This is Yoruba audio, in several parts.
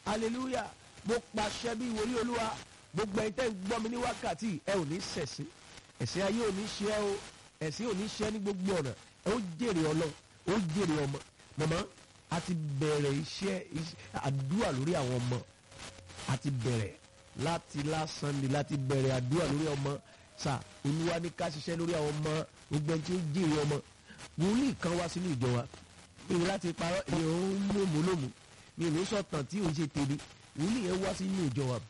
hallelujah mo pàṣẹ bí wòlíì olúwa gbogbo ẹ̀yin tẹ́ ń gbọ́ mi ní wákàtí ẹ ò ní ṣẹ̀sín ẹ̀sìn ayé ò ní ṣe ẹ́ o ẹ̀sìn ò ní ṣe ẹ́ ní gbogbo ọ̀nà ẹ ó jèrè ọlọ́run ó jèrè ọmọ mọ̀mọ́ a ti bẹ̀rẹ̀ iṣẹ́ àdúrà lórí àwọn ọmọ a ti bẹ̀rẹ̀ láti lásán ni láti bẹ̀rẹ̀ àdúrà lórí ọmọ sà olúwa ní ká ṣiṣẹ́ lórí àwọn ọmọ gbogbo ẹni tí ó jèrè ọmọ wòlíì kan wá sínú ìjọ wa èyí láti parọ́ èyí ò ń lòmù lòmù mi ò ní sọ̀tàn tí ò ń ṣe tèmi wòlíì yẹn wá sínú ìjọ wa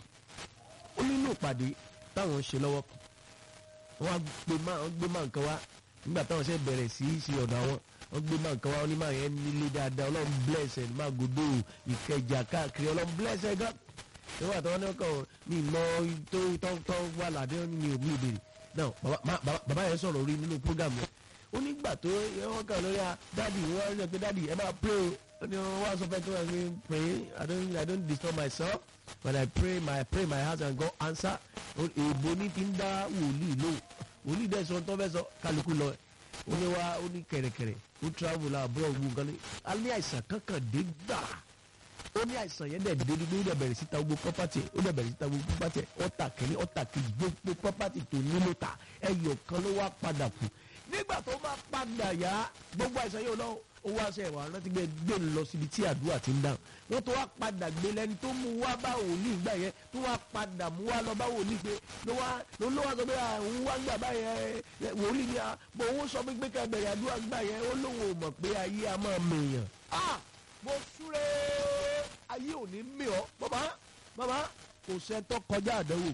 ó nínú ìpàdé táwọn ń ṣe lọ́wọ́ wọ́n á gbé máa wọ́n gbé máa nǹkan wá nígbà táwọn ṣe bẹ̀rẹ̀ sí í ṣe ọ̀dọ̀ àwọn wọ́n gbé máa nǹkan wá wọ́n ní máa yẹn nílé dáadáa ọlọ́run bless ẹ̀ máa gòdò ìkẹjà káàkiri ọlọ́run bless ẹ̀ gan nígbà tí wọ́n ní ọkọ̀ mi mọ tó tó tó wà ládé ní omi ìbèrè náà bàbá yẹn sọ̀rọ̀ orí nínú program yẹn ó nígbà tó wọ́n kàn lórí a dáàdì wọ́n rí ẹ pé dáàdì ẹ máa pray o ó ní wọ́n wá sọ fẹ́ tó wà ní pray I don't I don't disturb myself when I pray my pray my heart and God answer èèbó ní ti ń dá wòlíì lò wòlíì dẹ̀ sọ tó fẹ́ sọ kálukú lọ ó ní wá ó ní kẹ̀rẹ̀kẹ̀rẹ̀ ó travel abúlé ògùn nǹkan ní alẹ́ àìsàn kankan dé gbà ó ní àìsàn yẹn dẹ̀ dé nígbà ó dẹ̀ bẹ̀rẹ̀ síta gbogbo property ó dẹ̀ bẹ̀rẹ̀ síta gbogbo property ọ̀tà kìíní ọ̀tà kejì gbogbo property tó nílò ta ẹyọ kan ló wá padà kù nígbà tó bá padà yá gbogbo àìsàn yóò lọ ó wá ṣe ìwà rántí gbé gbé lọ síbi tí àdúrà ti ń dáhùn wọ́n tó wá padà gbé lẹ́ni tó mú wá bá wòlíì gbà yẹn tó wá padà mú wá lọ bá wòlíì pé ló wá ló ló wá sọ pé àwọn wá gbà báyẹn wòlíì ni bò ó sọ pé ká bẹ̀rẹ̀ àdúrà gbà yẹn ó lóun ò mọ̀ pé ayé a máa mèèyàn. mo súré ayé ò ní mì ọ́ bàbá bàbá kò sẹ́ńtọ́ kọjá àdánwò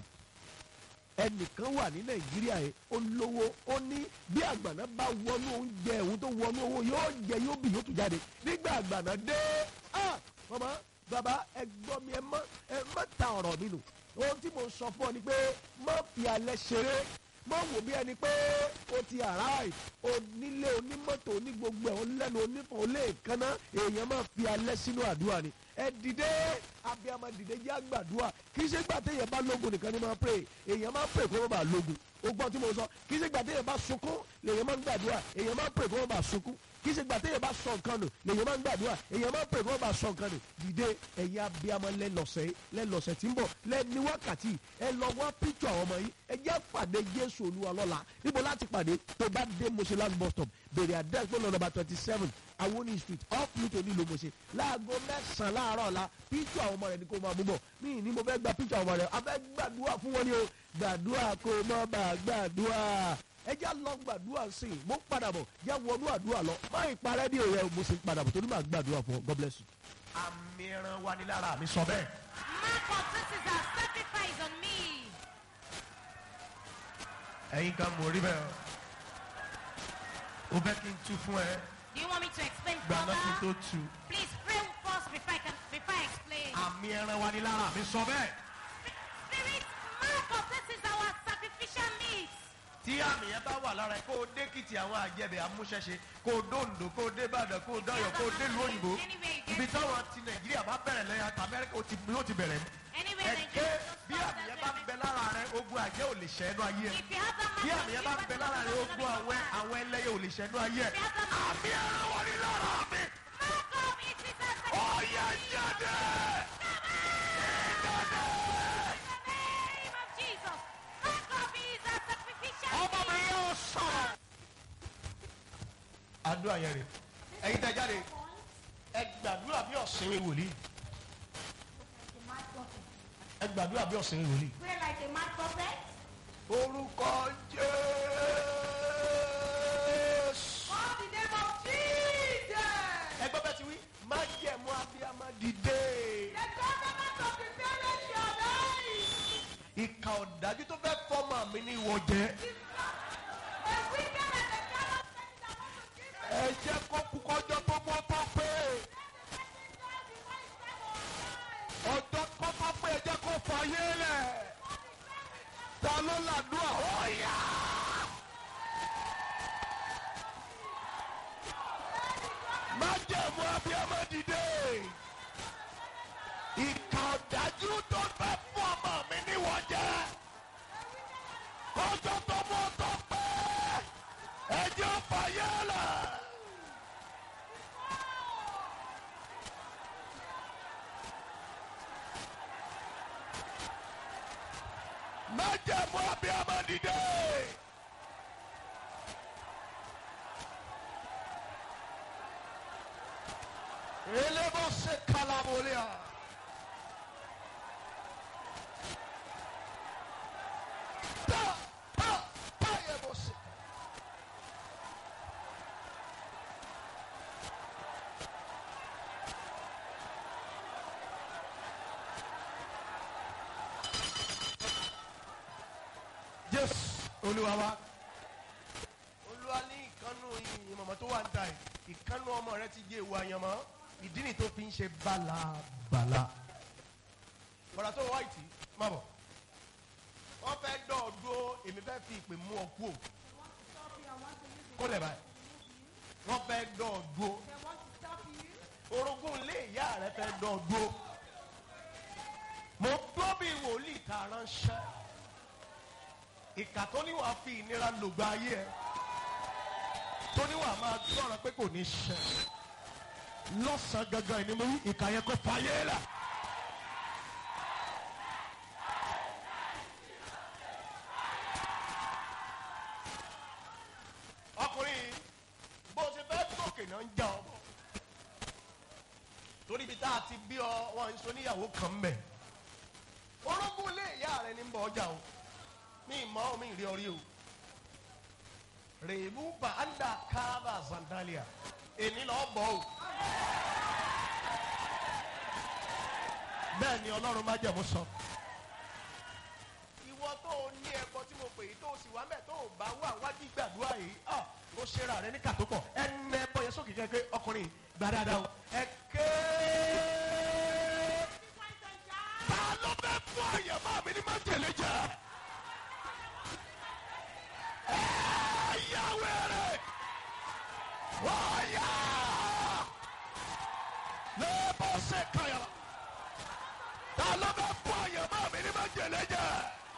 ẹnìkan wà ní nàìjíríà yẹn ó lówó ó ní bí àgbàná bá wọnú oúnjẹ òun tó wọnú owó yóò jẹ yóò bì yóò tún jáde nígbà àgbàná dé ah mama baba ẹ gbọ́ mi ẹ má ẹ má ta ọ̀rọ̀ mi nù ohun tí mo sọ fún ọ ni pé má fi alẹ́ ṣeré má wò bí ẹni pé o ti àráì onílé onímọ́tò onígbogbo ẹ̀ olẹ́nu onífọ̀ oléèkánná èèyàn máa fi alẹ́ sínú àdúrà ni ẹ dìde abiyamọ dìde jẹ́ àgbàdua kì í ṣe gbà téèyàn bá lógun nìkan ni máa pray èèyàn máa pray kó má bàa lógun o gbọ́ tí mo sọ kì í ṣe gbà téèyàn bá sunkún lèèyàn máa ń gbàdúrà èèyàn máa pray kó má bàa sunkún kì í ṣe gbà téèyàn bá sọ nǹkan nù lèèyàn máa ń gbàdúrà èèyàn máa pray kó má bàa sọ nǹkan nù dìde ẹ̀yin abiyamọ lẹ́lọ́sẹ̀ lẹ́lọ́sẹ̀ tí ń bọ̀ lẹ́ni wákàtí ẹ lọ wá píkṣọ àwọn ọmọ yìí ẹ jẹ́ pàdé Jésù Olúwa lọ́la níbo láti pàdé tó bá dé Moshe bus stop bèrè àdẹ́sí pé lọ́nà twenty seven awoni street off Newton nílùú Moshe láago mẹ́sàn-án láàárọ̀ la píkṣọ àwọn ọmọ rẹ̀ ni kò máa mú bọ̀ mí ní mo fẹ́ gba píkṣọ àwọn ọmọ rẹ̀ a fẹ́ gbàdúrà fún wọn ni o gbàdúrà kó o má bàa gbàdúrà ẹ já lọ gbàdúrà sí i mo padà bọ̀ já wọnú àdúrà lọ má ìparẹ́ ní òye mo sì ń padà bọ̀ torí màá gbàdúrà fún ọ God bless you. àmì ẹran wa ni lára mi sọ bẹ́ẹ̀. Mark of this is our sacrifice on me. ẹ̀yin kan mò rí bẹ́ẹ̀ o fẹ́ kí n tú fún ẹ Do you want me to explain gbàgbọ́ kí n tó further? tú. Please pray first before I can before I explain. àmì ẹran wa ni lára mi sọ bẹ́ẹ̀. Spirit, mark of this is our sacrificial meat. tí àmì yẹn bá wà lára ẹ kó o dé kìtì àwọn àjẹbẹ amúṣẹṣe kó o dóńdó kó o dé ìbàdàn kó o dọyọ kó o dé ìlú òyìnbó ibi táwọn ti nàìjíríà bá bẹ̀rẹ̀ lẹ́yìn àti amẹ́ríkà ó ti yóò ti bẹ̀rẹ̀ ní. Anywhere ẹ in ké Nigeria, bí àmì yẹn bá ń bẹ lára rẹ ogun àjẹ́ ò lè ṣẹ́nu ayé ẹ If you have that bí mark àmì yẹn bá ń bẹ lára rẹ ogun àwẹ àwọn ẹlẹ́yẹ ò lè ṣẹ́nu ayé ẹ. If you have that mark, àmì ẹran wọ ní lára mi mark of it is our sacrificial ọ̀yà jáde. In the name of Jesus. Mark of it is our sacrificial ọmọ mi meat. yóò sọ̀rọ̀. àdúrà yẹn rè ẹ̀yin tẹ jáde ẹ gbàdúrà bí ọ̀sìn wòlíì ẹ gbàdúrà bí ọ̀sìn wòlíì. Pray like a mad prophet. orúkọ jésù. Call the name of Jesus. ẹgbẹ́ bẹ́ẹ̀ ti wí má jẹ̀mú abiyamọ dìde. The government of the parents shall die. ìkà ọ̀dájú tó fẹ́ fọ́mọ mi ní ìwọ jẹ́. The wicked and the callous things that want to kill us. ẹ jẹ́ kó kú kọjọ́ tó mọ́ tó pé. ọjọ́ kọ́kọ́ pé ẹ jẹ́ kó fàyè lẹ̀. ta ló làdúrà ó yá. má jẹ̀mú abiyamọ dìde. ìkà ọ̀dájú tó fẹ́ fún ọmọ mi níwọ̀n jẹ́. kọjọ́ tó mọ́ tó pé. ẹ jẹ́ fàyè lẹ̀. májẹ̀mú abiyamọ dìde. elébó ṣe kalabolia. ta ta ta yẹ bó ṣe. jésù olúwa wa olúwa ní ìkànnù ìmọ̀mọ́ tó wà ń ta ẹ̀ ìkànnù ọmọ rẹ ti jẹ́ ìwà àyànmọ́ ìdí ni tó fi ń ṣe bálabàla. bọ̀dà tó wá ìtì má bọ̀ wọ́n fẹ́ dọ̀ ọ́ dúró èmi fẹ́ fi ìpè mú ọ kú o kó lẹ̀ báyìí wọ́n fẹ́ dọ̀ ọ́ dúró orogún ilé ìyá rẹ fẹ́ dọ̀ ọ́ dúró mo gbọ́ bí wòlíì ta ránṣẹ́ ìkà tó ní wàá fi ìnira lògbà ayé ẹ tó ní wàá máa gbọ́ràn pé kò ní ṣẹ lọ́sàn-án gangan ìní mo rí ìkà yẹn kó fàyè là. ọkùnrin bó o ṣe fẹ́ gòkè náà ń já ọ bọ̀ torí ibi tá a ti bí ọ wọn ń so níyàwó kan mbẹ orogún ilé ìyá rẹ ní bọ ọjà o mi mọ mi rí ọrí o rèébù bá anda kábà sandalia èmi lọ bọ o bẹ́ẹ̀ ni ọlọ́run má jẹ̀mú sọ. ìwọ tó o ní ẹ̀kọ́ tí mo pè é tó o sì wá mẹ́ tó o bá wà wájú gbàdúrà yìí ah o ṣe ra rẹ ní kàtó pọ̀ ẹ nẹ bọ́ yẹn sókè kẹ́kẹ́ ọkùnrin gbà dáadáa o ẹ ké. ta ló fẹ́ fún àyẹ̀mọ́ mi ní máa tẹ̀lé jẹ́. ẹ yá wẹ̀rẹ̀ wáyà lẹ́bọ̀ ṣe kàyà ta ló fẹ́ fún àyẹ̀mọ́ mi ní máa tẹ̀lé jẹ́.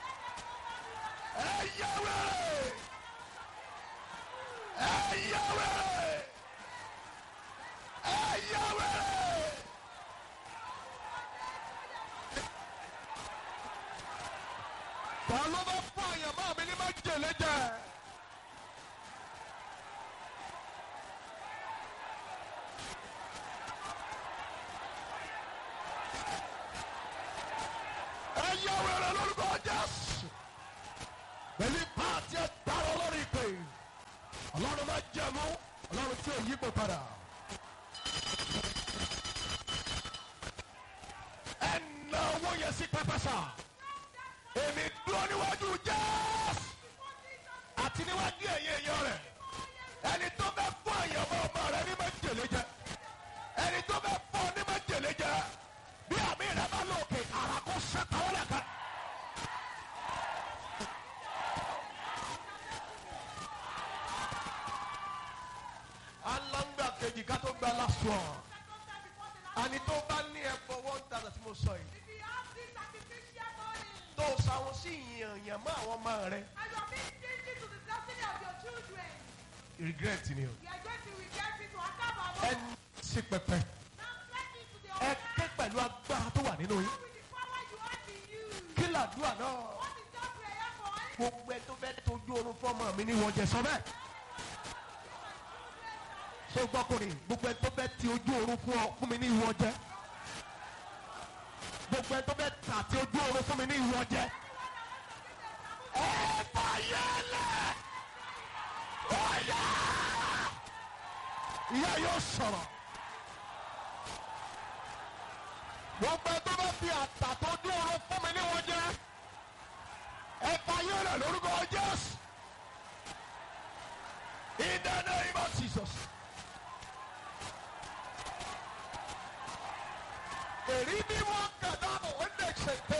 ẹ yá wẹ̀rẹ̀ ẹ yá wẹ̀rẹ̀ ẹ yá wẹ̀rẹ̀. ta ló bá fún àyàmọ́ mi ní máa jèlé jẹ. ẹ yá wẹ̀rẹ̀ lórúkọ jésù. pẹ̀lú pààtì ẹ̀ dára lórí ìpè. ọlọ́run máa jẹ̀mú ọlọ́run tí ò yípo padà. ẹ na owó yẹn sí pẹpẹ sáà èmi dúró níwájú jésù àti níwájú ẹ̀yẹ èèyàn rẹ̀ ẹni tó fẹ́ fún àyànmọ́ ọmọ rẹ̀ ní májèlé jẹ ẹni tó fẹ́ fún ọ ní májèlé jẹ bí àmì rẹ̀ bá lóòkè ara kó sẹ́tàwọ́ lẹ́ka. alangba kejì ká tó gba lásùọ àní tó bá ní ẹ̀fọ́ one thousand tí mo sọ yìí tó sàwọn sí ìyànyàn mọ́ àwọn ọmọ rẹ̀ regret ni o ẹni sí pẹpẹ ẹ ké pẹ̀lú agbára tó wà nínú yín kí làdúrà náà gbogbo ẹ tó fẹ́ tójú oorun fọmọ mi ní wọ́n jẹ sọ bẹ́ẹ̀ ṣé gbọ́kùnrin gbogbo ẹ tó fẹ́ ti ojú oorun fún ọ fún mi ní ìwọ jẹ gbogbo ẹ tó fẹ́ tà tí ojú oorun fún mi ní ìwọ jẹ ẹ fàyẹ lẹ ọyà ìyá yóò sọ̀rọ̀ gbogbo ẹ tó fẹ́ fi àtà tó ojú oorun fún mi ní ìwọ jẹ ẹ fàyẹ lẹ lórúkọ jésù in the name of jesus. èrí bí wọ́n kàdá bọ̀ wọ́n lè ṣètè